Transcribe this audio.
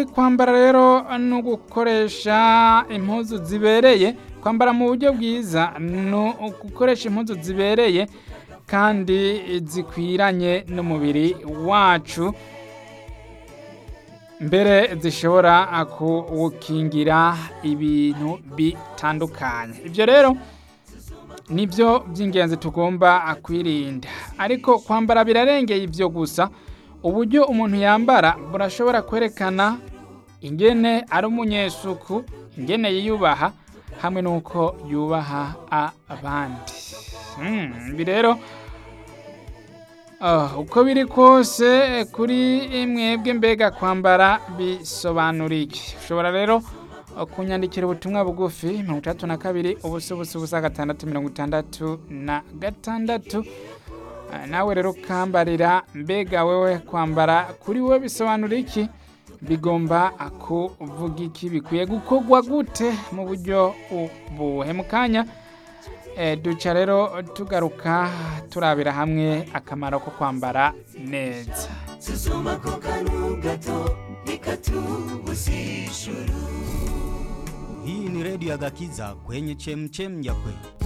kwambara rero ni ugukoresha impuzu zibereye kwambara mu buryo bwiza ni ugukoresha impuzu zibereye kandi zikwiranye n'umubiri wacu mbere zishobora kuwukingira ibintu bitandukanye ibyo rero nibyo by'ingenzi tugomba kwirinda ariko kwambara birarengeye ibyo gusa uburyo umuntu yambara burashobora kwerekana ingene ari umunyesuku ingene yiyubaha hamwe n'uko yubaha abandi ibi rero uko biri kose kuri mwebwe mbega kwambara bisobanura iki ushobora rero kunyandikira ubutumwa bugufi mirongo itandatu na kabiri ubusa ubusa ubusa gatandatu mirongo itandatu na gatandatu nawe rero ukambarira mbega wewe kwambara kuri wowe bisobanura iki bigomba kuvuga iki bikwiye gukorwa gute mu buryo ubuhe mu kanya duca rero tugaruka turabira hamwe akamaro ko kwambara neza susuma ko kantu gato nikatubusishuru Hii ni redio ya Gakiza kwenye chemchem ya kweli.